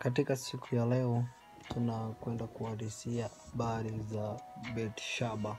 Katika siku ya leo tunakwenda kuhadisia habari za Betshaba.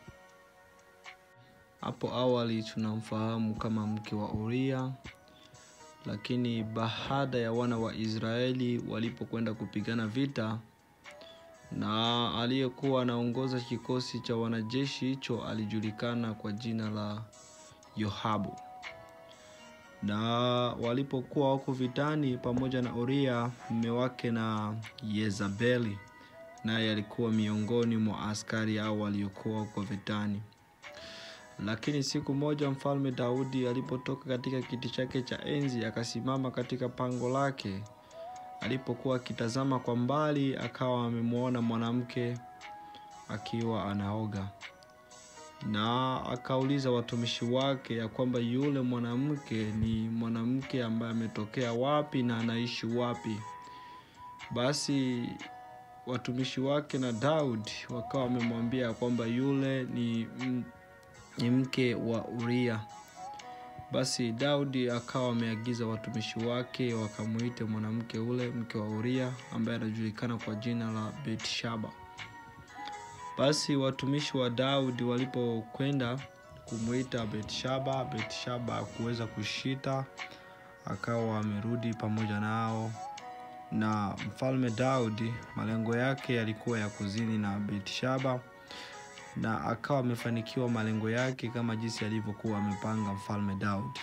Hapo awali tunamfahamu kama mke wa Uria, lakini baada ya wana wa Israeli walipokwenda kupigana vita na aliyekuwa anaongoza kikosi cha wanajeshi hicho alijulikana kwa jina la Yoabu. Na walipokuwa wako vitani pamoja na Uria mume wake na Yezabeli, naye alikuwa miongoni mwa askari hao waliokuwa wako vitani. Lakini siku moja mfalme Daudi alipotoka katika kiti chake cha enzi, akasimama katika pango lake. Alipokuwa akitazama kwa mbali, akawa amemwona mwanamke akiwa anaoga, na akauliza watumishi wake ya kwamba yule mwanamke ni mwanamke ambaye ametokea wapi na anaishi wapi. Basi watumishi wake na Daudi wakawa wamemwambia kwamba yule ni, ni mke wa Uria. Basi Daudi akawa ameagiza watumishi wake wakamuite mwanamke ule mke wa Uria ambaye anajulikana kwa jina la Betshaba. Basi watumishi wa Daudi walipokwenda kumuita Betshaba, Betshaba hakuweza kushita, akawa amerudi pamoja nao. Na mfalme Daudi malengo yake yalikuwa ya kuzini na Betshaba, na akawa amefanikiwa malengo yake kama jinsi alivyokuwa amepanga mfalme Daudi.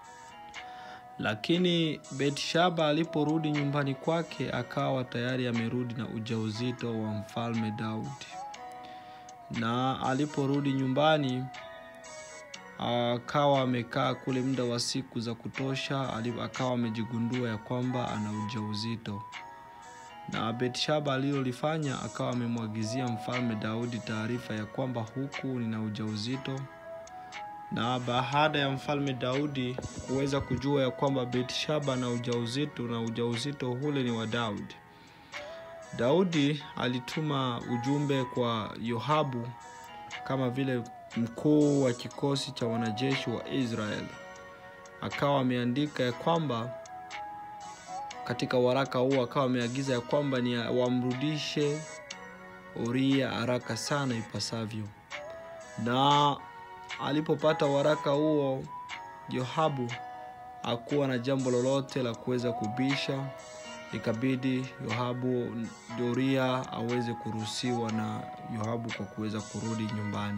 Lakini Betshaba aliporudi nyumbani kwake, akawa tayari amerudi na ujauzito wa mfalme Daudi na aliporudi nyumbani akawa amekaa kule muda wa siku za kutosha, akawa amejigundua ya kwamba ana ujauzito. Na Betshaba alilolifanya akawa amemwagizia mfalme Daudi taarifa ya kwamba huku nina ujauzito. Na baada ya mfalme Daudi kuweza kujua ya kwamba Betshaba na ujauzito na ujauzito ule ni wa Daudi, Daudi alituma ujumbe kwa Yoabu kama vile mkuu wa kikosi cha wanajeshi wa Israeli. Akawa ameandika ya kwamba katika waraka huo akawa ameagiza ya kwamba ni wamrudishe Uria haraka sana ipasavyo. Na alipopata waraka huo, Yoabu hakuwa na jambo lolote la kuweza kubisha ikabidi Yoabu Uria aweze kuruhusiwa na Yoabu kwa kuweza kurudi nyumbani.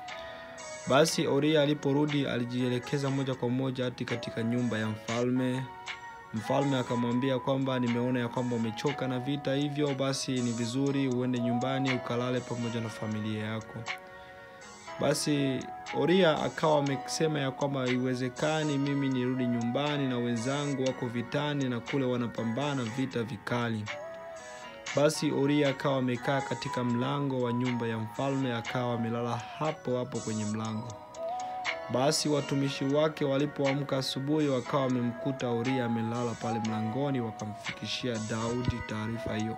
Basi Uria aliporudi alijielekeza moja kwa moja hadi katika nyumba ya mfalme. Mfalme akamwambia kwamba nimeona ya kwamba umechoka na vita, hivyo basi ni vizuri uende nyumbani ukalale pamoja na familia yako. Basi Uria akawa amesema ya kwamba haiwezekani mimi nirudi nyumbani na wenzangu wako vitani na kule wanapambana vita vikali. Basi Uria akawa amekaa katika mlango wa nyumba ya mfalme, akawa amelala hapo hapo kwenye mlango. Basi watumishi wake walipoamka asubuhi, wakawa wamemkuta Uria amelala pale mlangoni, wakamfikishia Daudi taarifa hiyo.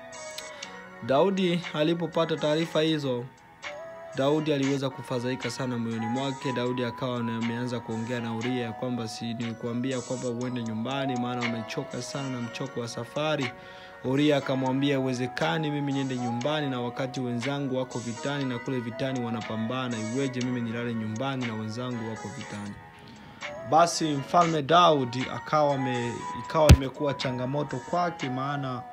Daudi alipopata taarifa hizo Daudi aliweza kufadhaika sana moyoni mwake. Daudi akawa ameanza kuongea na Uria ya kwamba si nilikuambia kwamba uende nyumbani, maana umechoka sana na mchoko wa safari. Uria akamwambia iwezekani mimi niende nyumbani na wakati wenzangu wako vitani na kule vitani wanapambana, iweje mimi nilale nyumbani na wenzangu wako vitani? Basi mfalme Daudi akawa me, ikawa imekuwa changamoto kwake, maana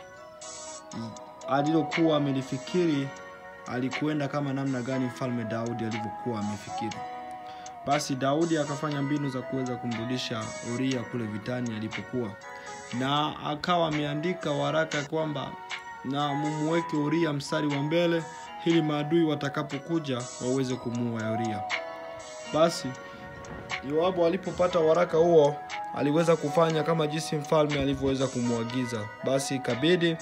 alilokuwa amelifikiri alikuenda kama namna gani mfalme Daudi alivyokuwa amefikiri. Basi Daudi akafanya mbinu za kuweza kumrudisha Uria kule vitani alipokuwa, na akawa ameandika waraka kwamba na mumuweke Uria mstari wa mbele ili maadui watakapokuja waweze kumuua Uria. Basi Yoabu alipopata waraka huo aliweza kufanya kama jinsi mfalme alivyoweza kumwagiza. Basi ikabidi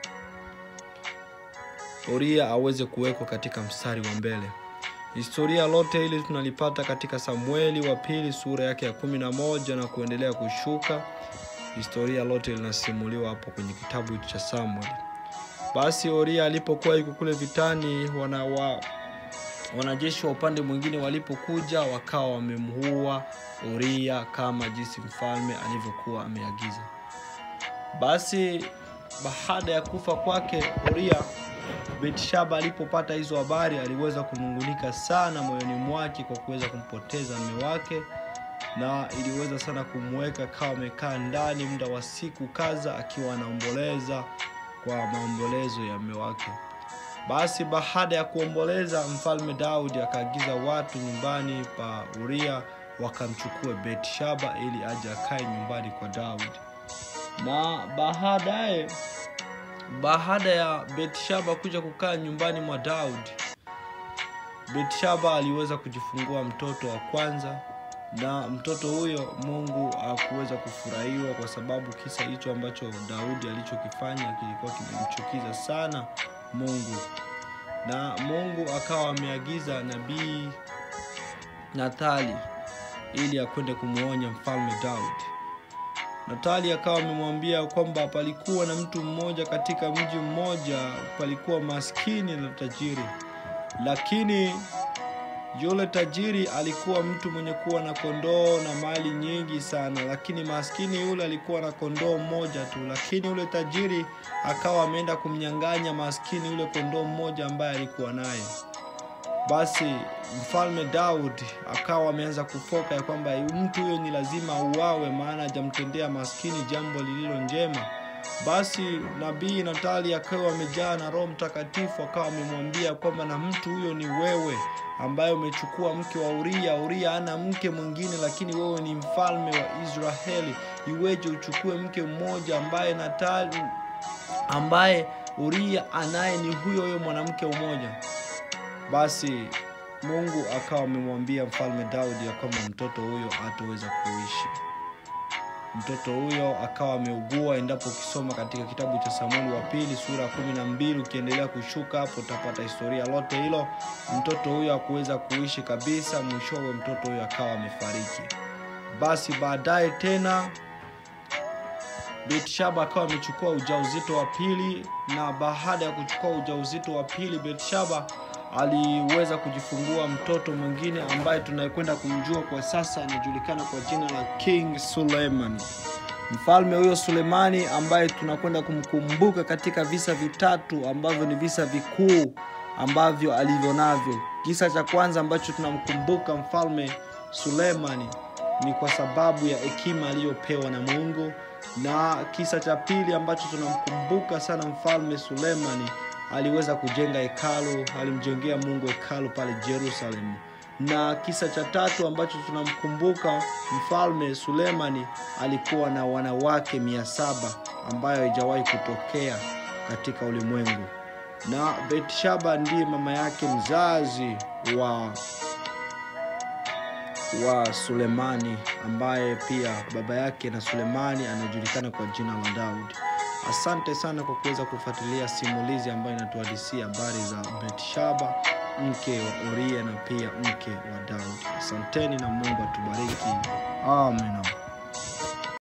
Uria aweze kuwekwa katika mstari wa mbele. Historia lote hili tunalipata katika Samueli wa pili sura yake ya kumi na moja na kuendelea kushuka. Historia lote linasimuliwa hapo kwenye kitabu cha Samueli. Basi Uria alipokuwa yuko kule vitani, wana wa, wanajeshi wa upande mwingine walipokuja wakawa wamemuua Uria kama jinsi mfalme alivyokuwa ameagiza. Basi baada ya kufa kwake Uria, Betshaba alipopata hizo habari aliweza kunungunika sana moyoni mwake kwa kuweza kumpoteza mme wake, na iliweza sana kumweka kawa amekaa ndani muda wa siku kadha akiwa anaomboleza kwa maombolezo ya mme wake. Basi baada ya kuomboleza, mfalme Daudi akaagiza watu nyumbani pa Uria wakamchukue Betshaba ili aje akae nyumbani kwa Daudi. Na baadaye, baada ya Betshaba kuja kukaa nyumbani mwa Daudi, Betshaba aliweza kujifungua mtoto wa kwanza, na mtoto huyo Mungu hakuweza kufurahiwa kwa sababu kisa hicho ambacho Daudi alichokifanya kilikuwa kimemchukiza sana Mungu, na Mungu akawa ameagiza nabii Nathali ili akwende kumwonya mfalme Daudi. Natali akawa amemwambia kwamba palikuwa na mtu mmoja katika mji mmoja, palikuwa maskini na tajiri, lakini yule tajiri alikuwa mtu mwenye kuwa na kondoo na mali nyingi sana, lakini maskini yule alikuwa na kondoo mmoja tu, lakini yule tajiri akawa ameenda kumnyang'anya maskini yule kondoo mmoja ambaye alikuwa naye. Basi mfalme Daudi akawa ameanza kufoka ya kwamba mtu huyo ni lazima auawe, maana hajamtendea maskini jambo lililo njema. Basi nabii Natali akawa amejaa na Roho Mtakatifu, akawa amemwambia kwamba na mtu huyo ni wewe ambaye umechukua mke wa Uria. Uria ana mke mwingine, lakini wewe ni mfalme wa Israeli, iweje uchukue mke mmoja ambaye Natali ambaye Uria anaye ni huyo huyo mwanamke mmoja? Basi Mungu akawa amemwambia mfalme Daudi ya kwamba mtoto huyo hataweza kuishi. Mtoto huyo akawa ameugua. Endapo ukisoma katika kitabu cha Samueli wa pili sura ya kumi na mbili ukiendelea kushuka hapo utapata historia lote hilo. Mtoto huyo hakuweza kuishi kabisa, mwishowe mtoto huyo akawa amefariki. Basi baadaye tena Betshaba akawa amechukua ujauzito wa pili, na baada ya kuchukua ujauzito wa pili Betshaba aliweza kujifungua mtoto mwingine ambaye tunayekwenda kumjua kwa sasa, anajulikana kwa jina la King Suleiman. Mfalme huyo Sulemani ambaye tunakwenda kumkumbuka katika visa vitatu ambavyo ni visa vikuu ambavyo alivyo navyo. Kisa cha kwanza ambacho tunamkumbuka mfalme Sulemani ni kwa sababu ya hekima aliyopewa na Mungu, na kisa cha pili ambacho tunamkumbuka sana mfalme Sulemani aliweza kujenga hekalu, alimjengea Mungu hekalu pale Jerusalemu. Na kisa cha tatu ambacho tunamkumbuka mfalme Sulemani, alikuwa na wanawake mia saba ambayo haijawahi kutokea katika ulimwengu, na Betshaba ndiye mama yake mzazi wa wa Sulemani, ambaye pia baba yake na Sulemani anajulikana kwa jina la Daudi. Asante sana kwa kuweza kufuatilia simulizi ambayo inatuhadisia habari za Betshaba mke wa Uria na pia mke wa Daudi. Asanteni na Mungu atubariki. Amen.